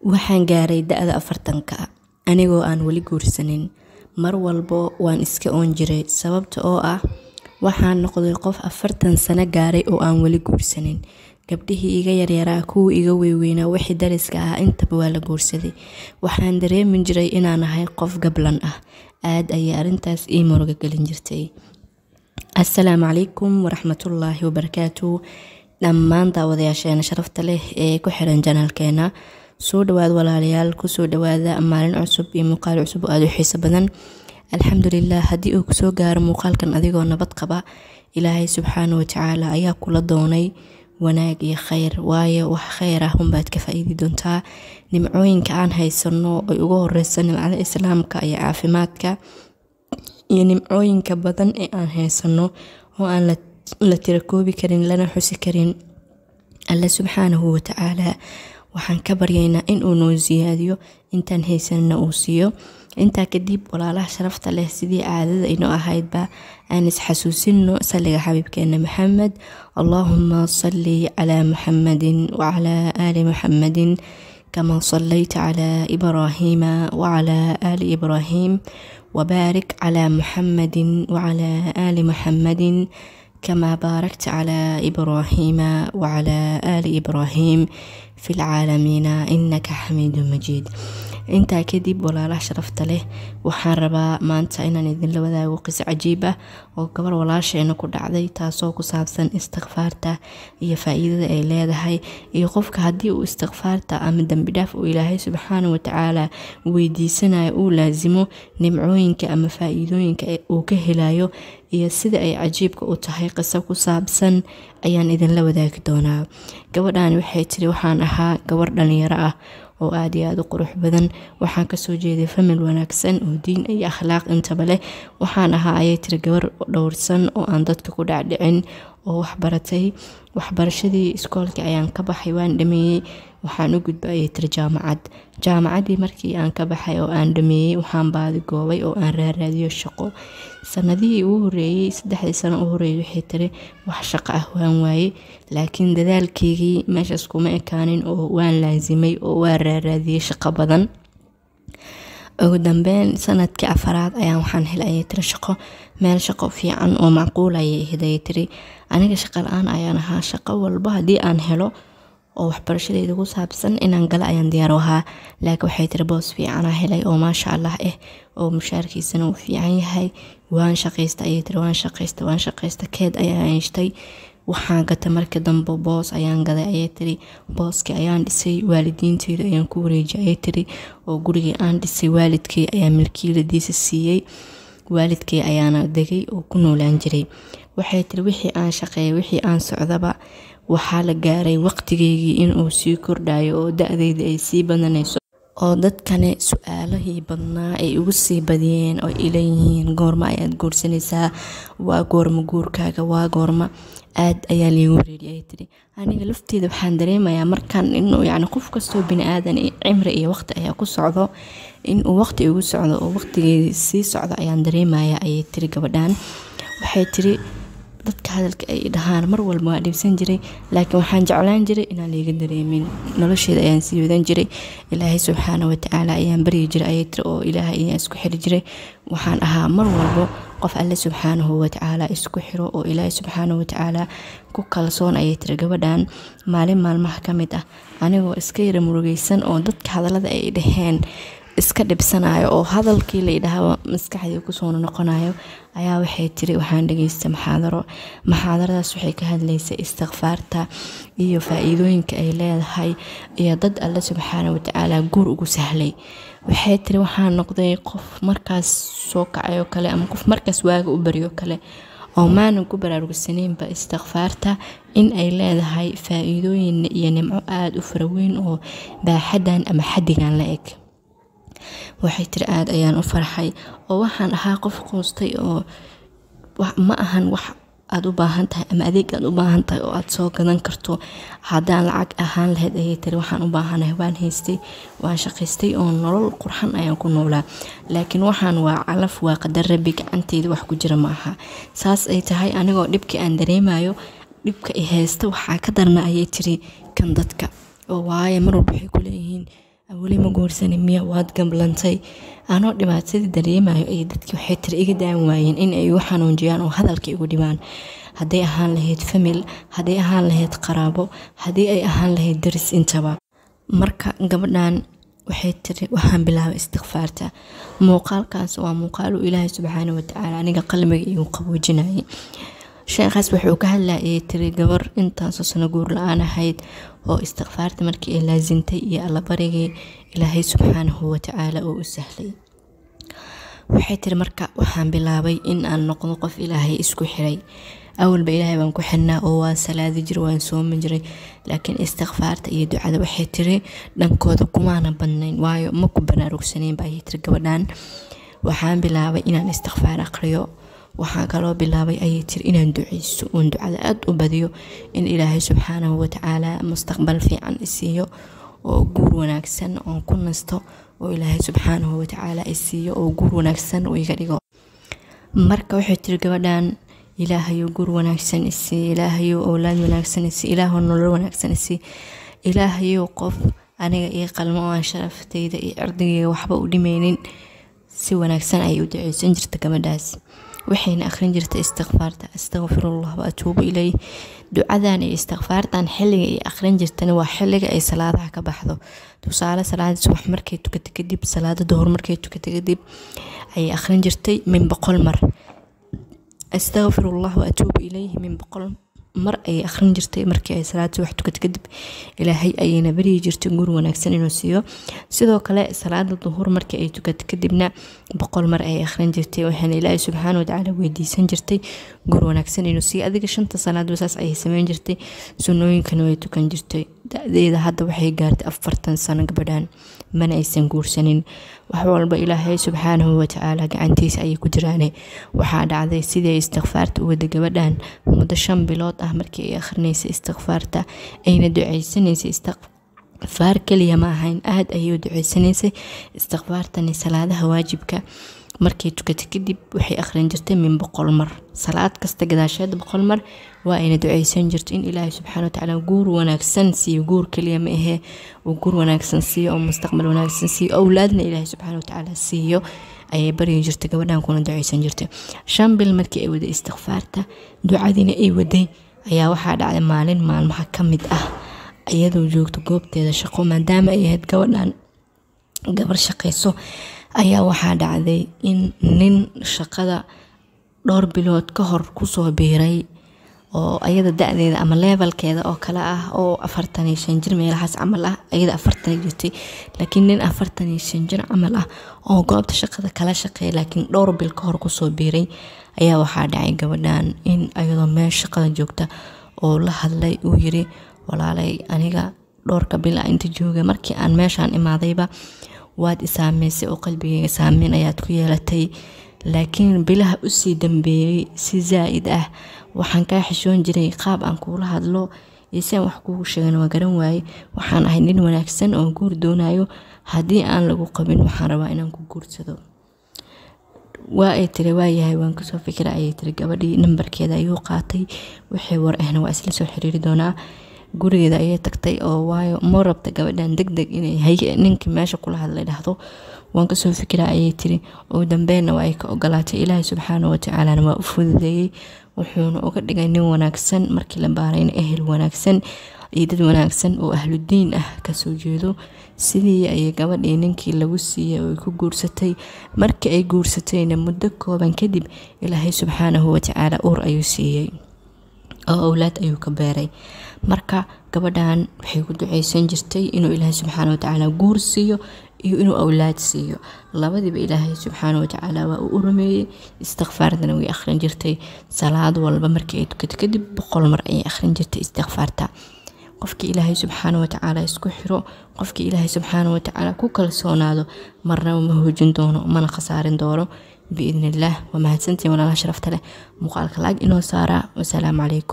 waxaan gaaray da-da afartanka anigoo aan weli guursanin mar walbo waan iska oon jiray sababta oo ah waxaan noqday qof afartan sano gaaray oo aan weli guursanin gabdhihii iga yaryaraa kuwii iga weyweynaa wixii dariska ah intaba waa la guursaday waxaan dareemi jiray inaan ahay qof gablan ah aad ayay arrintaas ii muruga gelin jirtay assalaamu calaykum waraxmatullaahi wabarakaatu dhammaan daawadayaasheena sharafta leh ee ku xiran janaalkeena soo dhawaad walaalayaal kusoo dhawaada maalin cusub iyo muuqaal cusub oo aada u xiiso badan alxamdulilah haddii uu kusoo gaaro muuqaalkan adigoo nabad qaba ilaahay subxaana watacaala ayaa kula doonay wanaag iyo kheyr waayo wax kheyr ah unbaad ka faa-iidi doontaa nimcooyinka aan haysano ay ugu horeyso nimcada islaamka iyo caafimaadka iyo nimcooyinka badan ee aan haysano oo aan la tirakoobi karin lana xusi karin alle subxaanahu watacaala waxaan ka baryaynaa inuu noo siyaadiyo intaan haysanna uu siiyo intaa kadib walaalaha sharafta leh sidii caadada inoo ahaydba aan isxasuusino saliga xabiibkeena maxamed allaahuma salli calaa muxamadin wacalaa aali muxamadin kama sallayta calaa ibraahiima wacalaa aali ibraahim wabaarik calaa muxamadin wacalaa aali muxamadin kama baarakta calaa ibraahiima wacalaa aali ibraahim fi lcaalamiina inaka xamiidu majiid intaa kadib walaalaha sharafta leh waxaan rabaa maanta inaan idinla wadaago qiso cajiib ah oo gabar walaasheena ku dhacday taasoo ku saabsan istikfaarta iyo faa-iidada ay leedahay iyo qofka haddii uu istikfaarta ama dembidhaaf uu ilaahay subxaana watacaala weydiisanayo uu laasimo nimcooyinka ama faa-iidooyinka uu ka helayo iyo sida ay cajiibka u tahay qiso ku saabsan ayaan idinla wadaagi doonaa gabadhani waxay tiri waxaan ahaa gabar dhalinyaro ah oo aada iyo aada u qurux badan waxaan kasoo jeeday famil wanaagsan oo diin iyo akhlaaq intaba leh waxaan ahaa ayay tiri gabar dhowrsan oo aan dadka ku dhacdhicin oo waxbaratay waxbarashadii iskoolkii ayaan ka baxay waan dhameeyey waxaan u gudba ayay tiri jaamacad jaamacaddii markii aan ka baxay oo aan dhameeyey waxaan baadigoobay oo aan raaraadiyo shaqo sanadihii ugu horeeyey saddexdii sano u horeeyay waxay tiri wax shaqo ah waan waayey laakiin dadaalkeygii meeshaas kuma ekaanin oo waan laasimay oo waan raaraadiyey shaqo badan ugu dambeyn sanadkii afaraad ayaan waxaan helay ayay tiri shaqo meel shaqo fiican oo macquul ayay ahayd ayay tiri aniga shaqo la-aan ayaan ahaa shaqo walba haddii aan helo oo waxbarashadeyda ku saabsan inaan gala ayaan diyaar ahaa laakiin waxay tiri boos fiicanaa helay oo maasha allah ah oo mushaarkiisana uu fiican yahay waan shaqaysta ayay tiri waan shaqaysta waan shaqaysta keed ayaan hayshtay waxaan gata marka dambe boos ayaan gaday ayay tiri booskii ayaan dhisay waalidiinteyda ayaan ku wareejiyay ayay tiri oo gurigii aan dhisay waalidkay ayaa milkiiladiisa siiyey waalidkay ayaana degay oo ku noolaan jiray waxay tiri wixii aan shaqeeyay wixii aan socdaba waxaa la gaaray waqtigeygii inuu sii kordhayo oo da-deyda ay sii badanayso oo dadkane su-aalahii badnaa ay ugu sii badiyeen oo ileeyihiin goorma ayaad guursanaysaa waa goorma guurkaaga waa goorma aad ayaa liigu wareeri ay tiri aniga lafteeda waxaan dareemayaa markaan inuu yacni qof kastoo bini aadan cimri iyo waqti ayaa ku socdo inuu waqti igu socdo oo waqtigeedii sii socdo ayaan dareemaya ayay tiri gabadhan waxay tiri dadka hadalka ay dhahaan mar walba waa dhibsan jiray laakiin waxaan jeclaan jiray inaan liiga dareemin nolosheeda ayaan sii wadan jiray ilaahay subxaana watacaala ayaan baryi jiray ayay tiri oo ilaahay ayaan isku xiri jiray waxaan ahaa mar walbo qof alle subxaanahu watacaala isku xiro oo ilaahay subxaana watacaala ku kalsoon ayay tiri gabadhan maalin maalmaha ka mid ah anigoo iska yara murugeysan oo dadka hadalada ay dhaheen iska dhibsanayo oo hadalkii layidhaahaba maskaxdii kusoo noqonayo ayaa waxay tiri waxaan dhageystay maxaadaro maxaadaradaas waxay ka hadlaysay istikfaarta iyo faa-iidooyinka ay leedahay iyo dad alle subxaana watacaala guur ugu sahlay waxay tiri waxaan noqday qof markaas soo kacayoo kale ama qof markaas waaga u baryo kale oo maanan ku baraarugsaneynba istikfaarta in ay leedahay faa-iidooyin iyo nimco aada u faraweyn oo baaxadan ama xadigan la eg waxay tiri aada ayaan u farxay oo waxaan ahaa qof qoostay oo ma ahan wax aada u baahan tahay ama adeeg aad u baahan tahay oo aada soo gadan karto haddaan lacag ahaan lahayd ayay tiri waxaan u baahanahay waan haystay waan shaqaystay oo nolol qurxan ayaan ku noolaa laakiin waxaan waa calaf waa qadar rabi gacanteyda wax ku jira ma aha saas ay tahay anigoo dhibkii aan dareemayo dhibka i haysta waxaa ka darna ayay tiri kan dadka oo waayo mar walba waxay ku leeyihiin weli ma guursanin miya waad gamblantay anoo dhibaatadii dareemayo ay dadkii waxay tiri iga daan waayeen in ay igu xanuunjiyaan oo hadalka igu dhibaan hadday ahaan lahayd famil hadday ahaan lahayd qaraabo haddii ay ahaan lahayd daris intaba marka gabadhan waxay tiri waxaan bilaabay istikfaarta muuqaalkaas waa muuqaal uu ilaahay subxaana watacaala aniga qalbiga igu qaboojinayay sheekhaas wuxuu ka hadlayay tiri gabar intaasoo sano guur la-aan ahayd oo istikfaarta markii ay laasintay iyo allabarigii ilaahay subxaanahu watacaala oo u sahlay waxay tiri marka waxaan bilaabay in aan noqdo qof ilaahay isku xiray awalba ilaahay baan ku xirnaa oo waan salaadi jiray waan soomi jiray laakiin istikfaarta iyo ducada waxay tiri dhankooda kumaana badnayn waayo ma ku banaarugsaneyn baa ayay tiri gabadhan waxaan bilaabay inaan istikfaar aqriyo waxaan kaloo bilaabay ayay tiri inaan duceyso oon ducada aada u badiyo in ilaahay subxaanahu watacaala mustaqbal fiican isiiyo oo guur wanaagsan oon ku nasto oo ilaahay subxaanahu watacaala isiiyo oo guur wanaagsan uu iga dhigo marka waxay tiri gabadhan ilaahayo guur wanaagsan isii ilaahayo owlaad wanaagsan isii ilaaho nolol wanaagsan isii ilaahayo qof aniga io qalmo oo aan sharaftayda iyo cirdigayga waxba u dhimaynin si wanaagsan ayay u duceysan jirta gabadhaas waxayna akhrin jirtay istikfaarta astaqfirullah wa atuubu ileyh ducadan iyo istikfaartan xilliga ay akhrin jirtana waa xilliga ay salaadaha ka baxdo tusaale salaada subax markay tukata kadib salaada duhur markay tukata kadib ayay akhrin jirtay min boqol mar astaqfirullah wa atuubu ileyhi min boqol mar ayay akhrin jirtay markii ay salaad subax tukata kadib ilaahay ayayna baryi jirtay guur wanaagsan inuu siiyo sidoo kale salaada duhur markii ay tukata kadibna boqol mar ayay akhrin jirtay waxaana ilaahay subxaana watacaala weydiisan jirtay guur wanaagsan inuu siiyo adiga shanta salaadba saas ayay sameyn jirtay sunnooyinkana way tukan jirtay da-deeda hadda waxay gaartay afartan sano gabadhan mana aysan guursanin wax walba ilaahay subxaanahu watacaala gacantiisa ayay ku jiraane waxaa dhacday sidii istikfaarta u wada gabadhan muddo shan bilood ah markii ay akhrinaysa istikfaarta ayna duceysanaysay istikfaar keliya ma ahayn aada ayay u duceysanaysay istikfaartani salaadaha waajibka markay tukata kadib waxay akhrin jirtay min boqol mar salaad kasta gadaasheed boqol mar waa ayna duceysan jirto in ilaahay subxaana watacaala guur wanaagsan siiyo guur keliya ma ahee uu guur wanaagsan siiyo oo mustaqbal wanaagsan siiyo owlaadna ilaahay subxaana watacaala siiyo ayay baryi jirtay gabadhan kuna duceysan jirtay shan bil markii ay waday istikfaarta ducadiina ay waday ayaa waxaa dhacday maalin maalmaha ka mid ah iyadoo joogto goobteeda shaqo maadaama ay ahayd gabadhan gabar shaqayso ayaa waxaa dhacday in nin shaqada dhowr bilood ka hor kusoo biiray oo ayada da-deeda ama leebalkeeda oo kale ah oo afartan iyo shan jir meelahaas camal ah ayada afartan jirtay laakiin nin afartan iyo shan jir camal ah oo goobta shaqada kala shaqeeya laakiin dhowr bil ka hor kusoo biiray ayaa waxaa dhacay gabadhan in ayadoo meel shaqada joogta oo la hadlay uu yiri walaalay aniga dhowrka bil a inta jooga markii aan meeshaan imaadayba waad isaameysay oo qalbigeyga saameyn ayaad ku yeelatay laakiin bilaha usii dambeeyey si zaa-id ah waxaan kaa xishoon jiray qaab aan kuula hadlo iyo si aan wax kuugu sheegan waa garan waaye waxaan ahay nin wanaagsan oo guur doonayo haddii aan lagu qabin waxaan rabaa inaan ku guursado waa ay tiri waayahay waan kasoo fikira ayay tiri gabadhii nambarkeeda ayuu qaatay wixii war ahna waa isla soo xiriiri doonaa gurigeeda ayay tagtay oo waayo ma rabta gabadhan deg deg inay hay ninkii meesha kula hadlay dhahdo waan kasoo fikira ayay tiri ugu dambeynna waa ay ka ogolaatay ilaahay subxaana watacaalana waa u fududeeyey wuxuuna uga dhigay nin wanaagsan markii la baarayna ehel wanaagsan iyo dad wanaagsan oo ahludiin ah kasoo jeedo sidii ayay gabadhii ninkii lagu siiyey oo ay ku guursatay markii ay guursatayna muddo kooban kadib ilaahay subxaanahu watacaala uur ayuu siiyey oo owlaad ayuu ka beeray marka gabadhan waxay ku duceysan jirtay inuu ilaahay subxaana watacaala guur siiyo iyo inuu owlaad siiyo labadiiba ilaahay subxaana watacaala waa uu u rumeeyey istikfaartana way akhrin jirtay salaad walba markii ay tukato kadib boqol mar ayay akhrin jirtay istikfaarta qofkii ilaahay subxaana watacaala isku xiro qofkii ilaahay subxaana watacaala ku kalsoonaado marnaba ma hoojin doono mana khasaarin doono biidn illaah waa mahadsantiin walaalaha sharafta leh muuqaalka laag inoo saaraa wasalaamu calaykum